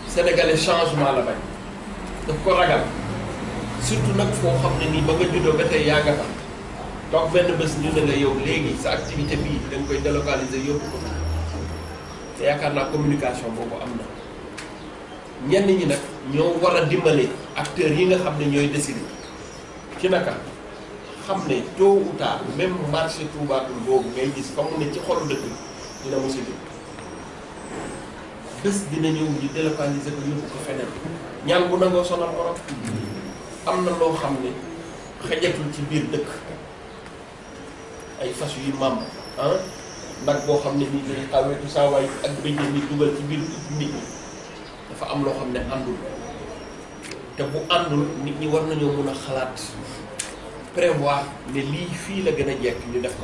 sénégalais changement la bañ daf ko ragal surtout nag foo xam ne nii ba nga juddoo ba tey yaa nga fa toog benn bés ñu ne la yow léegi sa activité bii da nga koy délocaliser yóbbu ko te yaakaar naa communication boobu am na ñenn ñi nag ñoo war a dimbale acteurs yi nga xam ne ñooy décider ci naka xam ne tôt ou tard même marché Touba Toul boobu ngay gis fa mu ne ci xolu dëkk dina mos a jóg bés dina ñëw ñu délocaliser ko yóbbu ko feneen ñaan bu nangoo sonal borom am na loo xam ne xajatul ci biir dëkk ay fas yu maam ah nag boo xam ne nii day xawetu saa waay ak bëjjën ni dugal ci biir nit ñi dafa am loo xam ne àndul te bu àndul nit ñi war nañoo mun a xalaat prévoir ne lii fii la gën a jekk ñu def ko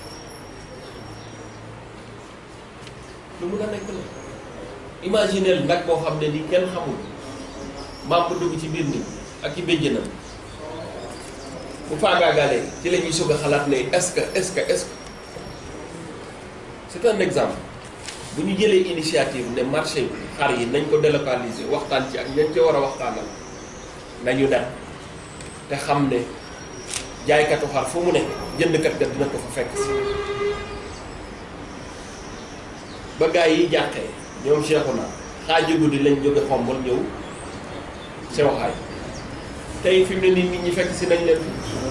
lu mun a nekk la imagineel nag boo xam ne nii kenn xamul maam bu dugg ci biir nit ak ci béjjënam bu faagaagalee ci la ñuy soog a xalaat ne est-ce que est-ce que est-ce que c'est un exemple bu ñu jëlee initiative ne marché bi xar yi nañ ko délocaliser waxtaan ci ak ñañ ci war a waxtaanal nañu dem te xam ne jaaykatu xar fu mu ne jëndkat ga dina ko fa fekk si ba gaa yi jàqee ñoom Cheikhouna xaaji guddi lañ jóge xombal ñëw sewaxaay tey fi mu ne nii nit ñi fekk si nañ leen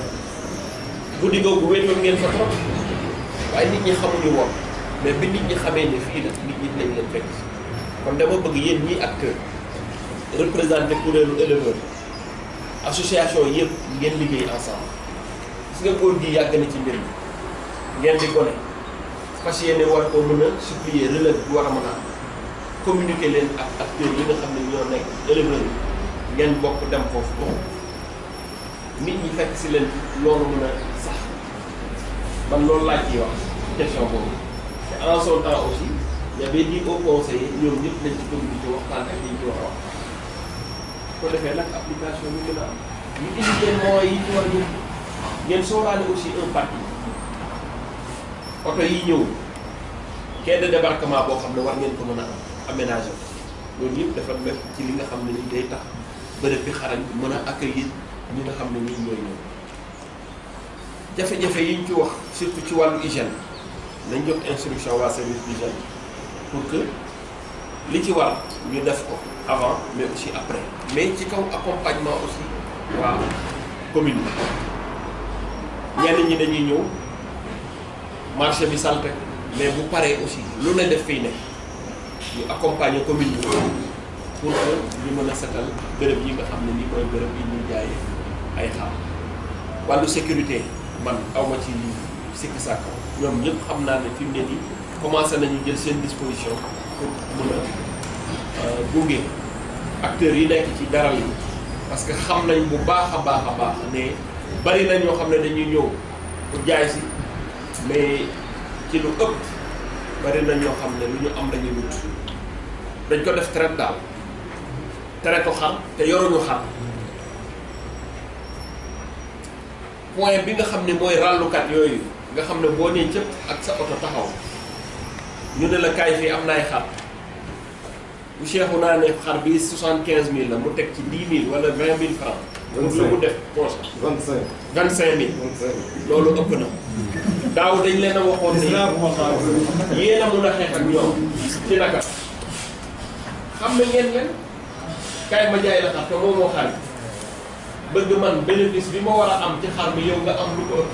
guddi googu wéetoon ngeen fa trop waaye nit ñi xamuñu woon mais bi nit ñi xamee ne fii la nit ñi dinañ leen fekk si kon dama bëgg yéen ñii acteur représenté kuréelu éleveur association yëpp ngeen liggéey ensemble gis nga góor gi yàgg na ci mbir mi ngeen di gone fas yéene war ko mën a supplier relève bi war a mën a am communiquer leen ak acteurs yi nga xam ne ñoo nekk éleveurs yi ngeen bokk dem foofu bokk nit ñi fekk si leen loolu mën a sax man loolu laaj ciy wax question boobu te en son temps aussi y avait dit au conseil ñoom ñëpp nañ ci communiquer waxtaan ak liñ ci war a wax ko defee nag application bi gën a am ñu indi leen moyens yi ci war ñu ngeen sóoraale aussi un parti oto yi ñëw quai de débarquement boo xam ne war ngeen ko mën a am aménager loolu yëpp dafa nekk ci li nga xam ne ni day tax bërëb bi xarañ mën a accueillir ñi nga xam ne nii ñooy ñëw jafe-jafe yi ñu ci wax surtout ci wàllu hygiène nañ jox instruction waa service d'hygiène pour que li ci war ñu def ko avant mais aussi après mais ci kaw accompagnement aussi waa commune bi ñenn ñi dañuy ñëw marché bi salte mais bu paree aussi lu ne def fiy nekk ñu accompagner commune bi pour que ñu mën a setal bërëb yi nga xam ne nii mooy bërëb yi ñuy jaayee ay xaar wàllu sécurité man awma ci sikki sàkk ñoom ñëpp xam naa ne fi mu ne nii commencé nañu jël seen disposition pour mën a gunge acteurs yi nekk ci daral yi parce que xam nañ bu baax a baax a baax ne bari na ñoo xam ne dañuy ñëw pour jaay si mais ci lu ëpp bari na ñoo xam ne lu ñu am lañuy wut dañ ko def traite daal traite xar te yoruñu xar point bi nga xam ne mooy ràllukat yooyu nga xam ne boo nee cëpp ak sa oto taxaw ñu ne la kaay fii am naay xar bu seexu naa ne xar bi soixante quinze mille la mu teg ci dix mille wala vingt mille francs pour lu mu def poche vingt cinq vingt cinq mille vingt cinq loolu ëpp na daaw dañ leen a waxoon ne yéen a mun a xeex ak ñoom ci naka xam ne ngeen leen kaay ma jaay la xar te moom moo xar bëgg man bénéfice bi ma war a am ci xar bi yow nga am lu ko ëpp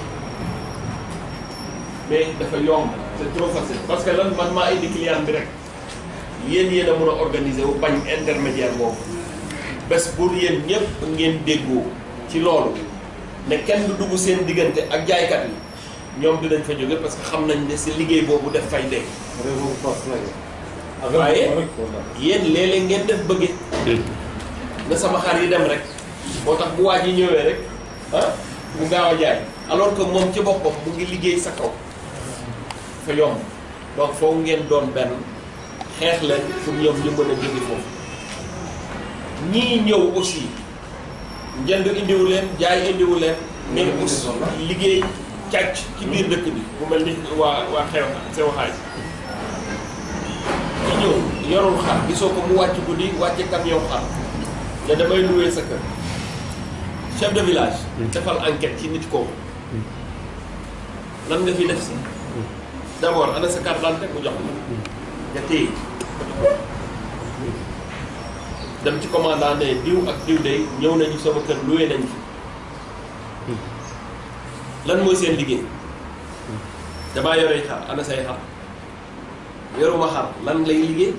mais dafa yomb c'est trop facile parce que lan man maa indi client bi rek yéen yéen a mun a organiser wu bañ intermédiaire boobu bés pour yéen ñëpp ngeen déggoo ci loolu ne kenn du dugg seen diggante ak jaaykat yi ñoom dinañ fa jóge parce que xam nañ ne si liggéey boobu def fay dee réseau force nag waaye yéen léeg-léeg ngeen def bëgge na sama xar yi dem rek moo tax bu waaj yi ñëwee rek ah mu gaaw a jaay alors que moom ci boppam mu ngi liggéey sa kaw fa yomb donc foofu ngeen doon benn xeex leen pour ñoom ñu mën a jóge foofu ñii ñëw aussi njënd indiwu leen jaay indiwu leen mais aussi liggéey càcc ci biir dëkk bi bu mel ni waa waa xew sew xaay ci ñëw yorul xar gisoo ko mu wàcc guddi wàcce camion xar ne damay louer sa kër chef de village defal enquête ci nit kooku lan nga fi def si d'abord ana sa carte d'identité mu jox la nga téye dem ci commandant ne diw ak diw day ñëw nañu sama kër loué nañ fi lan mooy seen liggéey damaa yore xar ana say xar yoruma xar lan lay liggéey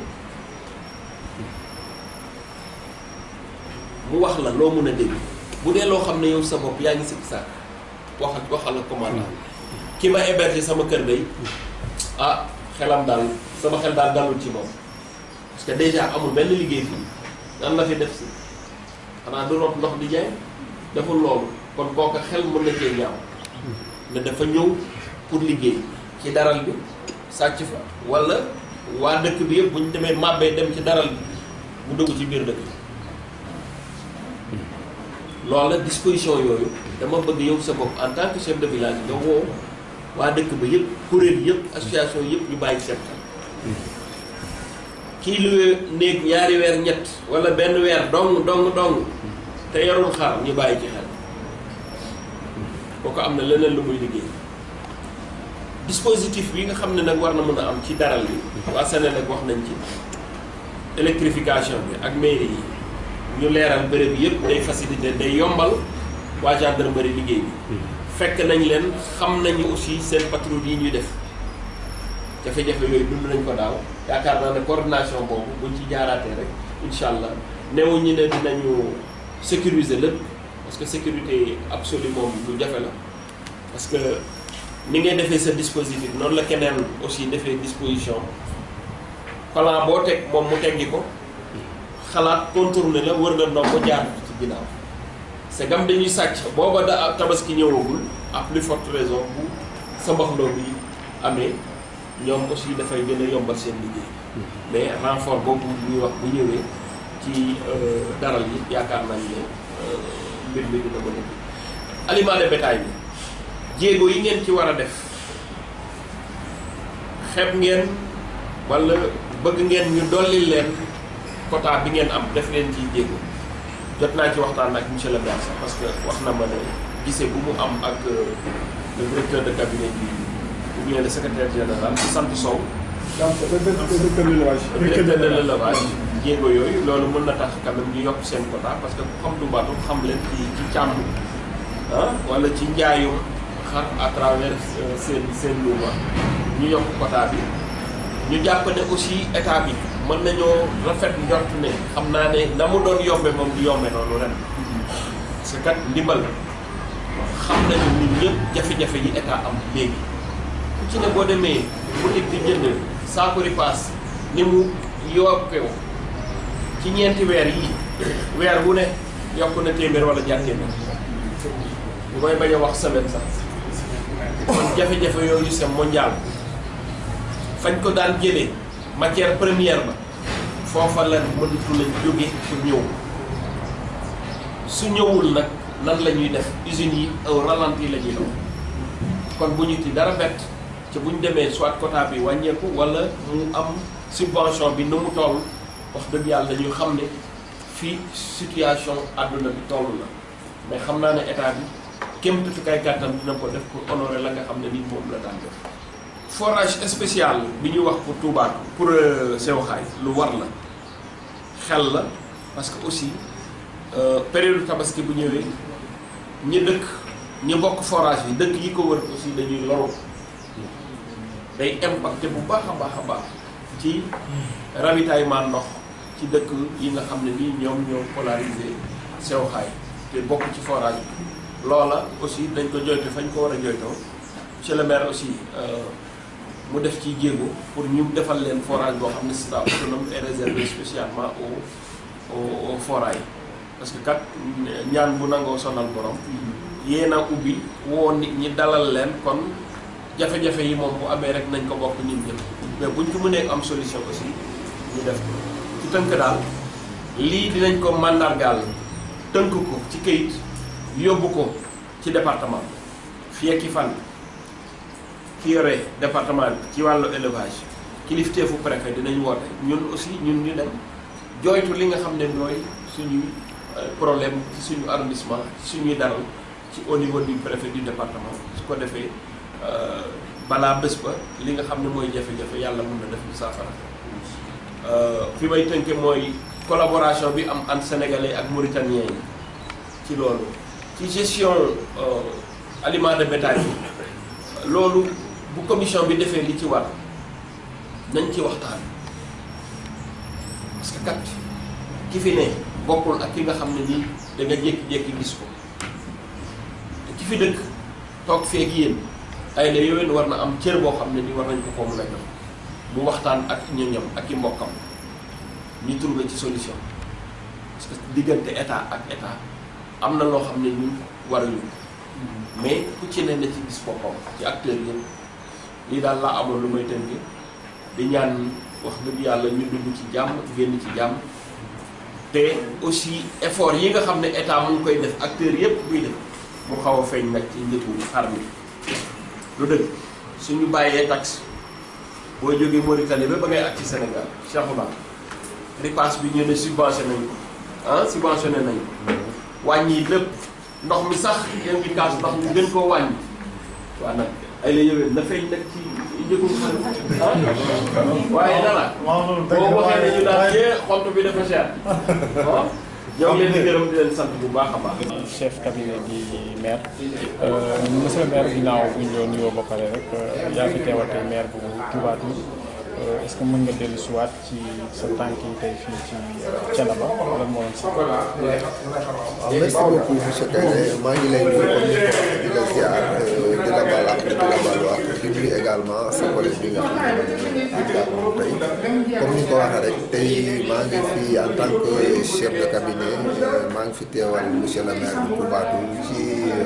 mu wax la loo mën a dégg bu dee loo xam ne yow sa bopp yaa ngi sikki sàkk wax waxal la commandant ki ma héberger sama kër day ah xelam daal sama xel daal dalul ci moom parce que déjà amul benn liggéey fii nan la fi def si xanaa du root ndox di jaay deful loolu kon kooka xel mën na cee ñaaw ne dafa ñëw pour liggéey ci daral bi sàcc fa wala waa dëkk bi yëpp bu ñu demee màbbee dem ci daral bi mu dugg ci biir dëkk bi loola disposition yooyu dama bëgg yow sa bopp en tant que chef de village nga woo waa dëkk ba yëpp kuréel yëpp association yëpp ñu bàyyi seen xel kii luwee néeg ñaari weer ñett wala benn weer dong dong dong te yorul xar ñu bàyyi ci xel kooku am na leneen lu muy liggéey dispositif bi nga xam ne nag war na mën a am ci daral bi waa Sénégal wax nañ ci électrification bi ak mairie yi ñu leeral béréb yëpp day facilité day yombal waa gendarmerie liggéey bi fekk nañ leen xam nañu aussi seen patrouille yi ñuy def jafe-jafe yooyu dund nañ ko daaw yaakaar naa ne coordination boobu buñ ci jaaraatee rek incha allah newu ñu ne dinañu sécuriser lépp parce que sécurité absolue moom lu jafe la parce que ni ngay defee sa dispositif noonu la keneen aussi defee disposition plan boo teg moom mu teggi ko xalaat contourné la wër nga ndox ko jaar ci ginnaaw c'est gam dañuy sàcc booba da tabaski ñëwagul à plus forte raison bu sa mbaxloo bi amee ñoom aussi dafay gën a yombal seen liggéey mais renfort boobu ñuy wax bu ñëwee ci daral yi yaakaar nañ ne mbir mi dina mën a aliment de bétail bi jéego yi ngeen ci war a def xeeb ngeen wala bëgg ngeen ñu dolli leen quota bi ngeen am def leen ci jéego jot naa ci waxtaan ak monsieur le maire sax parce que wax na ma ne gisee bu mu am ak le directeur de cabinet bi ou bien le secrétaire général ci sant Sow. donc directeur de l'élevage. directeur de l'élevage jéego yooyu loolu mën na tax quand même ñu yokk seen quota parce que ku xam du baatu xam leen ci ci càmm ah wala ci njaayum xar à travers seen seen luuma ñu yokk quota bi ñu jàpp ne aussi état bi mën nañoo rafet njort ne xam naa ne na mu doon yombe moom du yombe noonu ren parce que kat ndimbal xam nañu nit ñëpp jafe-jafe yi état am léegi ku ci ne boo demee boutique di jënd saako ripaas ni mu yokkee ci ñeenti weer yi weer wu ne yokk na téeméer wala ñaar téeméer bu may bañ a wax semaine sax kon jafe-jafe yooyu c'est mondial fañ ko daan jëlee matière première ba foofa la mënatu lañ jóge pour ñëw su ñëwul nag nan la ñuy def usines yi au ralenti la ñuy doon kon bu ñu ci dara bett ci bu ñu demee soit quota bi wàññeeku wala mu am subvention bi nu mu toll wax dëgg yàlla ñu xam ne fii situation àdduna bi toll la mais xam naa ne état bi kéem tuuti gàttam dina ko def pour honorer la nga xam ne nit moom la daan def. forage spécial bi ñuy wax pour Touba pour Sewxaay lu war la xel la parce que aussi période tabaski bu ñëwee ñi dëkk ñi bokk forage yi dëkk yi ko wër aussi dañuy loru day impacté bu baax a baax a baax ci ravitaillement ndox ci dëkk yi nga xam ne nii ñoom ñoo polarisé Sewxaay te bokk ci forage bi loola aussi dañ ko joytu fañ ko war a joytoo monsieur le maire aussi mu def ci jéego pour ñu defal leen forage boo xam ne c'est autonome et réservé spécialement au au au forage parce que kat ñaan bu nangoo sonal borom yéen a ubbi woo nit ñi dalal leen kon jafe-jafe yi moom bu amee rek nañ ko bokk nit ñëpp mais buñ ko mënee am solution aussi ñu def ko ci tënk daal lii dinañ ko màndargaal tënk ko ci këyit yóbbu ko ci département fii ak i fan ki yore département bi ci wàllu élevage kilifteefu préfet dinañ woote ñun aussi ñun ñu dem jooytu li nga xam ne mooy suñuy problème ci suñu arrondissement ci suñuy daral ci au niveau du préfet du département su ko defee balaa bés ba li nga xam ne mooy jafe-jafe yàlla mun na def ñu saafara fi may tënke mooy collaboration bi am entre sénégalais ak mauritaniens yi ci loolu ci gestion aliment de bétail yi loolu bu commission bi defee li ci war nañ ci waxtaan parce que kat ki fi ne bokkul ak ki nga xam ne nii da nga jékki-jékki gis ko te ki fi dëkk toog feeg yéen ay la yowén war na am cër boo xam ne ni war nañ ko ko mën a jox mu waxtaan ak ñoñam ak i mbokkam ñu trouvé ci solution parce que diggante état ak état am na loo xam ne ñun waruñu mais ku ci ne na ci gis boppam ci acteurs yëpp lii daal laa amoon lu may tënk di ñaan wax dëgg yàlla ñu dugg ci jàmm génn ci jàmm te aussi effort yi nga xam ne état mu ngi koy def acteurs yëpp buy def mu xaw a feeñ nag ci njëkku xar mi lu dëgg suñu bàyyee taxe boo jógee Mauritanie ba ba ngay ak ci Sénégal Cheikhouna ripaas bi ñu ne subventionné nañ ko ah subventionné nañ wàññi lépp ndox mi sax yéen ngi kaas ndox mi gën koo wàññi waaw nag ay la yëwee na feeñ nag ci njëkku xar ah waaye dara boo waxee ne ñu daal yee xont bi dafa cher ah ñoo ngi leen di gërëm di leen sant bu baax a baax. chef cabinet di maire monsieur le maire ginnaaw bu ñu doon nuyoo ba pare rek yaa fi teewal tey maire bu Touba Toul est-ce que mën nga dellu si waat ci sa tànk yi tey fii ci Thiénaba lan moo doon si. waaw merci beaucoup monsieur Kayre maa ngi lay nuyu comme ni ko di la ziar di la baal ak di la baal wax di nuyu également sa collègue bi nga xam ne moom tey comme ni ko waxee rek tey maa ngi fi en tant que chef de cabinet maa ngi fi teewal monsieur le maire bu Touba Toul ci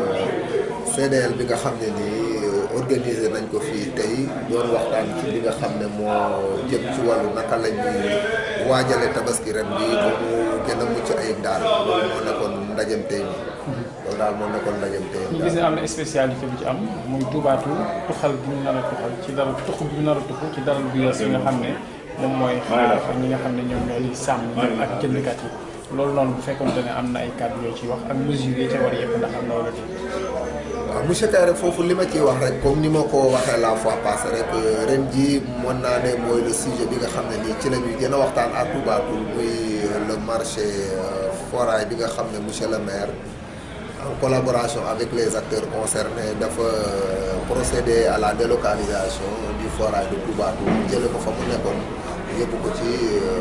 CDL bi nga xam ne nii organisé nañ ko fii tey doon waxtaan ci li nga xam ne moo jëm ci wàllu naka la ñuy waajale tabaski ren bi ba mu gën a mucc ayib daal loolu moo nekkoon ndajem tey mi loolu daal moo nekkoon ndajem tey ñu gis ne am na spécialité bu ci am muy Touba Toul tuxal bi ñu nar a tuxal ci dara tux bi ñu nar a tuxu ci dara bu yees yi nga xam ne moom mooy xaar ñi nga xam ne ñoom ñoo di sàmm ak jëndkat yi loolu noonu bu fekkonte ne am na ay kàddu yoo ciy wax ak mesures yi ca war yëpp ndax am na wala déet. waaw monsieur Kayre foofu li ma ciy wax rek comme ni ma ko waxee la fois passée rek ren ji mën naa ne mooy le sujet bi nga xam ne nii ci la ñuy gën a waxtaan ak Touba Toul muy le marché forail bi nga xam ne monsieur le maire en collaboration avec les acteurs concernés dafa procéder à la délocalisation du forail de Touba Toul jële ko fa mu nekkoon yóbbu ko ci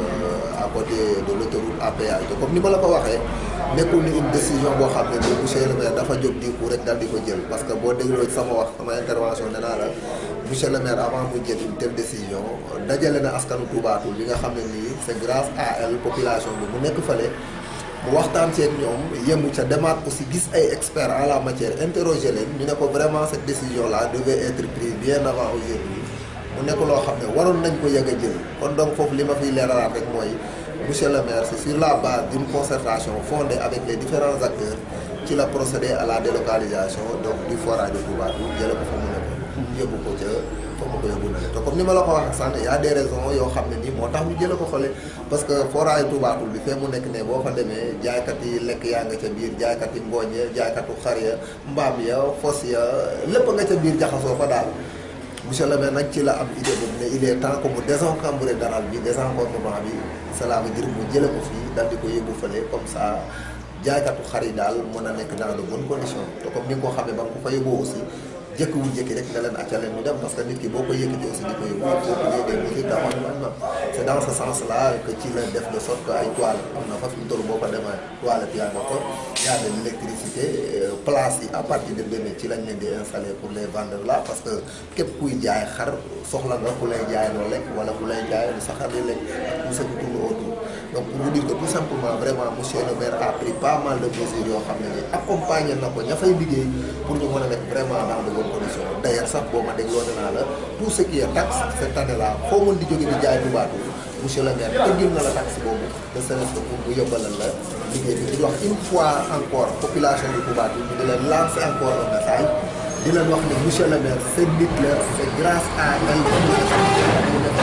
à côté de l'autoroute à péage te comme ni ma la ko waxee nekkul ni une décision boo xam ne nii monsieur le maire dafa jóg di ko rek daal di ko jël parce que boo dégloo ci sama wax sama intervention nee naa la monsieur le maire avant mu jël une telle décision dajale na askanu Touba Toul bi nga xam ne nii c'est grâce à elle population bi mu nekk fële mu waxtaan seeg ñoom yemu ca demaat aussi gis ay experts en la matière interroger leen ñu ne ko vraiment cette décision là devait être prise bien avant aujourd'hui mu nekk loo xam ne waroon nañ ko yëg a jël kon donc foofu li ma fiy leeralaat rek mooy monsieur le maire c'est sur la base d'une concertation fondée avec les différents acteurs ci la procédé à la délocalisation donc du forage de Touba Toul jële ko fa mu nekkoon yóbbu ko ca fa mu ko yóbbu na te comme ni ma la ko waxee sànq y a des raisons yoo xam ne nii moo tax ñu jële ko xole parce que forage Touba Toul bi fee mu nekk ne boo fa demee jaaykat yi lekk yaa nga ca biir jaaykat yi ngooñ ya jaaykatu xar ya mbaam ya fos ya lépp nga ca biir jaxasoo fa daal monsieur le maire nag ci la am idée boobu ne il est temps que mu désencombrer daral bi désencombrement bi cela veut dire mu jële ko fii daal di ko yóbbu fële comme ça jaaykatu xar yi daal mën a nekk dans de bonnes conditions te comme ni nga ko xamee ba nga ko fa yóbboo aussi jëkkiwul jëkki rek ne leen acca leen ñu dem parce que nit ki boo ko yëkkati aussi di ko yóbbu il faut qu'il y ait des mesures d'accompagnement c'est dans ce sens là que ci la def de sorte que ay toiles am na fa fi mu toll boo ko demee toilette yaa nga fa y a de l'électricité place yi à partir de demain ci lañ leen di installer pour les vendeurs là parce que képp kuy jaay xar soxla nga ku lay jaay loo lekk wala ku lay jaay lu sa xar di lekk tout ce qui tourne autour donc pour vous dire que tout simplement vraiment monsieur le maire a pris pas mal de mesures yoo xam ne ni accompagné na ko ña fay liggéey pour ñu mën a nekk vraiment dans de bonnes conditions d'ailleurs sax boo ma dégloo ne naa la tout ce qui est taxe cette année là foo mën di jóge di jaay Touba Toul monsieur le maire tëggil na la taxe boobu de serait-ce que pour bu yóbbalal la liggéey bi di wax une fois encore population de Touba Toul ñu di leen lancer encore un message di leen wax ne monsieur le maire c'est nit la c'est grâce à elle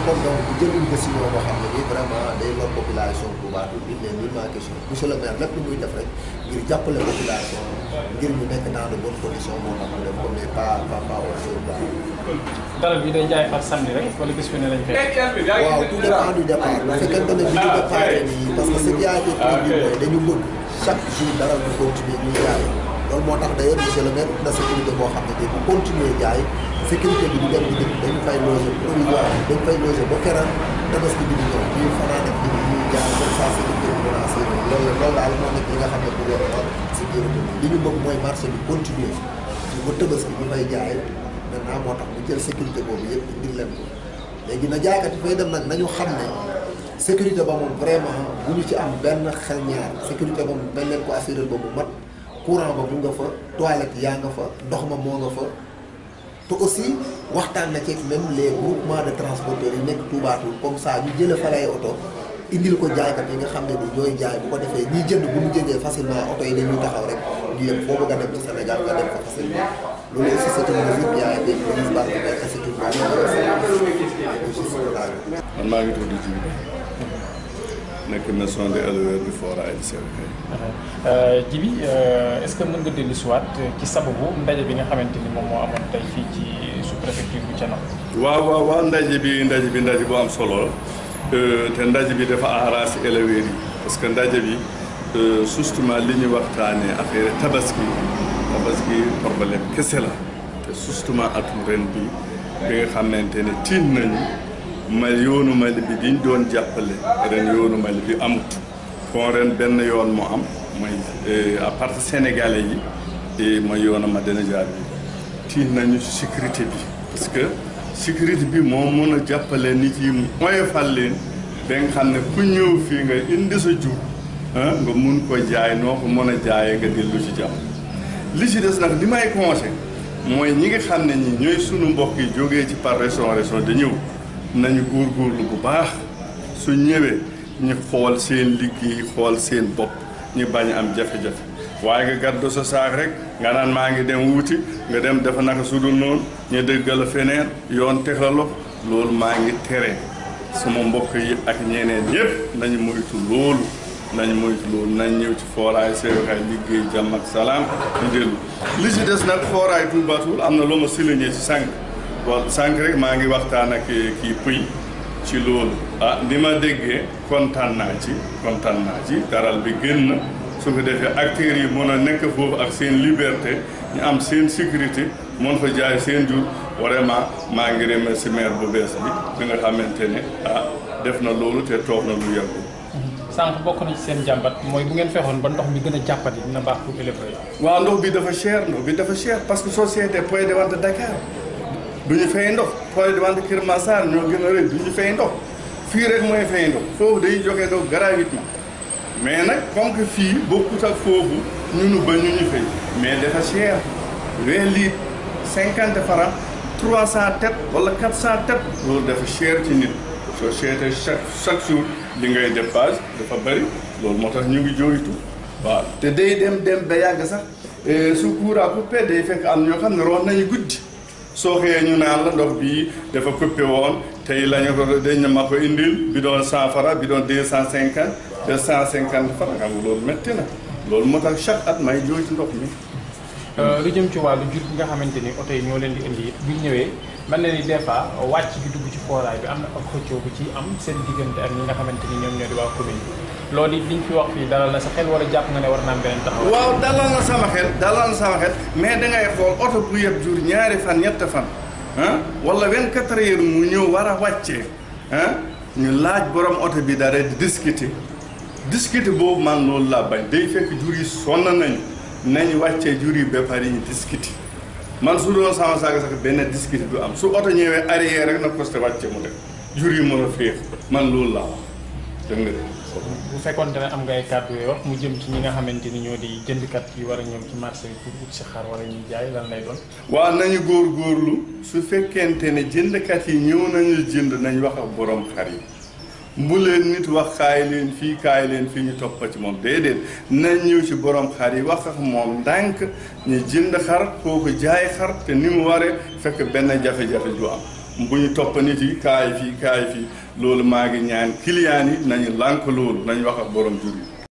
kon donc bu jël une décision boo xam ne nii vraiment day lor population Touba il n'est nullement question monsieur le maire lépp lu muy def rek ngir jàppale population ngir ñu nekk dans de bonnes conditions moo tax mu def ko mais pas pas pas autre chose daal. dara bi day jaay par samedi rek wala bés bu ne lañ koy waaw tout dépend du départ bu fekkente ne bi ñu départ nii parce que ce qui a été prévu mooy dañu bëgg chaque jour dara ñu continuer ñuy jaay loolu moo tax d'ailleurs monsieur le maire na sécurité boo xam ne bu continuer jaay sécurité bi du dem di dëkk dañu fay loger provisoire dañu fay loger ba keroog tabaski bi di ñëw ñuy fanaan ak nit ñuy jaay comme ça sécurité bi mën a assurer loolu loolu daal moo nekk li nga xam ne gouvernement sécurité bi li ñu bëgg mooy marché bi continuer ñu ba tabaski ñu fay jaay maintenant moo tax ñu jël sécurité boobu yëpp indil leen ko léegi na jaaykat yi fay dem nag nañu xam ne sécurité ba moom vraiment bu ñu ci am benn xel ñaar sécurité ba moom dañ leen ko assurer ba mu mat courant ba mu nga fa toilette yaa nga fa ndox ma moo nga fa te aussi waxtaan na ci même les groupements de transporteurs yi nekk Touba Toul comme ça ñu jëlee fa lay oto indil ko jaaykat yi nga xam ne ni ñooy jaay bu ko defee ñiy jënd bu ñu jëndee facilement oto yi dañuy taxaw rek ñu yem foo bëgg a dem ci Sénégal nga dem fa facilement loolu aussi c'est une mesure qui a été prise par le maire c'est une bonne man maa ngi tudd Djibi nekk maison de éleveur du Fora et du Sèvres Djibi est-ce que mën nga dellu si waat ci sababu ndaje bi nga xamante ni moom moo amoon tey fii ci sous-préfecture bu Thiénaba. waaw waaw waaw ndaje bi ndaje bi ndaje bu am solo la te ndaje bi dafa arrangé éleveurs yi parce que ndaje bi justement li ñu waxtaanee affaire tabaski tabaski problème kese la te justement atum ren bi bi nga xamante ne tiit nañu mal yoonu Mali bi diñ doon jàppale ren yoonu Mali bi amut kon ren benn yoon moo am mooy à part sénégalais yi mooy yoonu Madina Jaar bi tiit nañu ci sécurité bi parce que sécurité bi moo mën a jàppale nit yi mooy fal leen ba nga xam ne ku ñëw fii nga indi sa jur ah nga mun ko jaay noo ko mën a jaayee nga dellu ci jàmm li ci des nag li may conseil mooy ñi nga xam ne ñi ñooy sunu mbokk yi jógee ci par région région di ñëw nañu góorgóorlu bu baax su ñëwee ñu xool seen liggéey xool seen bopp ñu bañ am jafe-jafe waaye nga gàddu sa saak rek nga naan maa ngi dem wuti nga dem dafa naka su dul noonu ñu dëggal feneen yoon teg la loxo loolu maa ngi tere sama mbokk yi ak ñeneen ñëpp nañu moytu loolu nañu moytu loolu nañ ñëw ci fooraay Sèvres liggéey jàmm ak salaam ñu dellu li ci des nag fooraay Touba Toul am na lu ma souligné ci sànq bon sànq rek maa ngi waxtaan ak kii pëy ci loolu ah ni ma déggee kontaan naa ci kontaan naa ci daral bi gën na su ko defee acteurs yi mën a nekk foofu ak seen liberté ñu am seen sécurité mën fa jaay seen jur vraiment maa ngi remercier maire bu bees bi bi nga xamante ne ah def na loolu te toog na lu yàggul. sànq bokk na ci seen jàmbat mooy bu ngeen fexoon ba ndox mi gën a jàppati dina baax pour éleveurs yi. waaw ndox bi dafa cher ndox bi dafa cher parce que société point de vente Dakar du ñu fay ndox point de vente Kër Massar ñoo gën a rëy du ñu fay ndox fii rek mooy fay ndox foofu day joxe ndox gratuitement mais nag comme que fii bokkut ak foofu ñunu ba ñu ñu fay mais dafa cher vingt litres cinquante francs trois cent têtes wala quatre cent têtes loolu dafa cher ci nit société chaque chaque jour li ngay dépasse dafa bëri loolu moo tax ñu ngi jooytu waaw te day dem dem ba yàgg sax su courant coupé day fekk am ñoo xam ne roon nañu guddi soo xëyee ñu naan la ndox bii dafa coupé woon tey la ñu ko dañ ma ko indil bi doon cent francs bi doon deux cent cinquante deux cent cinquante francs xam nga loolu métti na loolu moo tax chaque at may jooytu ndox mi lu jëm ci wàllu jur bi nga xamante ni oto yi ñoo leen di indi it bu ñu ñëwee mel na ni des fois wàcc bi dugg ci fooraay bi am na ak xëccoo bu ci am seen diggante ak ñi nga xamante ni ñoom ñoo di waa commune bi loolu it liñ fi wax fii dalal na sa xel wala jàpp nga ne war naa am beneen taxaw waaw dalal na sama xel dalal na sama xel mais dangay xool oto bu yeb jur ñaari fan ñett fan ah wala 24 heures mu ñëw war a wàccee ah ñu laaj borom oto bi dara di discuter discuter boobu man loolu laa bañ day fekk jur yi sonn nañu nañ wàccee jur yi ba pare ñu discuter man su doon sama saaga sax benn discuter du am su oto ñëwee arrière rek na costé wàcce mu dem jur yi mën a féex man loolu laa wax dégg nga de bu fekkoon ne am ngay kàddu yoo wax mu jëm ci ñi nga xamante ni ñoo di jëndkat yi war a ñëw ci marché bi pour ut si xar wala ñuy jaay lan lay doon waaw nañu góorgóorlu su fekkente ne jëndkat yi ñëw nañu jënd nañ wax ak borom xar yi bu leen nit wax kaay leen fii kaay leen fii ñu toppa ci moom déedéet nañ ñëw ci borom xar yi wax ak moom ndànk ñu jënd xar kooku jaay xar te ni mu waree fekk benn jafe-jafe du am bu ñu topp nit yi kaay fii kaay fii loolu maa ngi ñaan client yi nañu lànk loolu nañu wax ak borom jur yi